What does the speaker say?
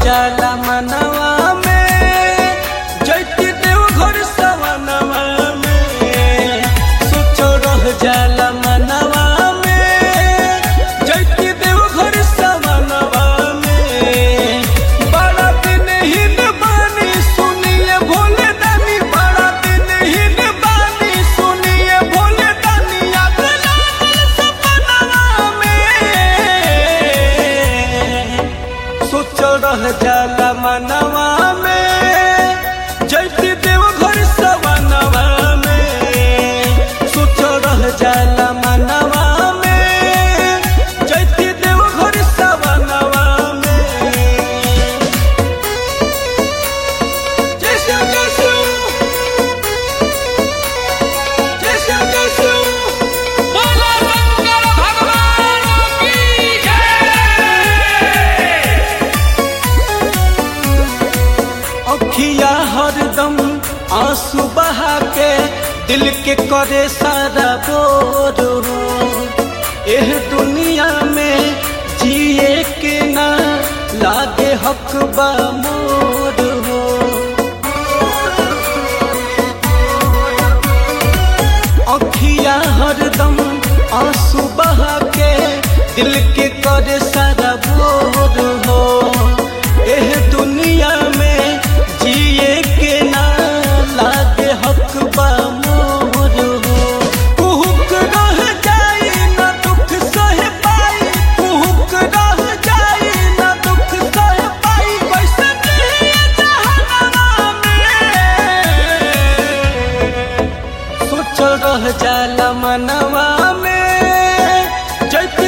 जाला मनवा में जैती देव घर सवनवा में सोचो रह जाला मनवा में जैती देव घर सवनवा में बड़ा दिन हिन बानी सुनिए भोले दानी बड़ा दिन हिन बानी सुनिए भोले दानी अगला सपनवा में सोच रह जाला मनवा में जैती देव घर सवनवा में सोच रह जाला मनवा में जैती देव घर सवनवा में जैसे जैसे जैसे जैसे बोलो शंकर भगवान की जय अखिया हरदम आंसू बहा के दिल के करे सारा बोर हो एह दुनिया में जिए के ना लागे हक बा मोर हो अखिया हरदम आंसू बहा के दिल के करे सारा बोर हो एह दुनिया में जिए के ना लागे हक बा मोर हो कुहुक रह जाई ना दुख सह पाई कुहुक रह जाई ना दुख सह पाई वैसे नहीं जहनवा में सोचल रह जाला मनवा में जैती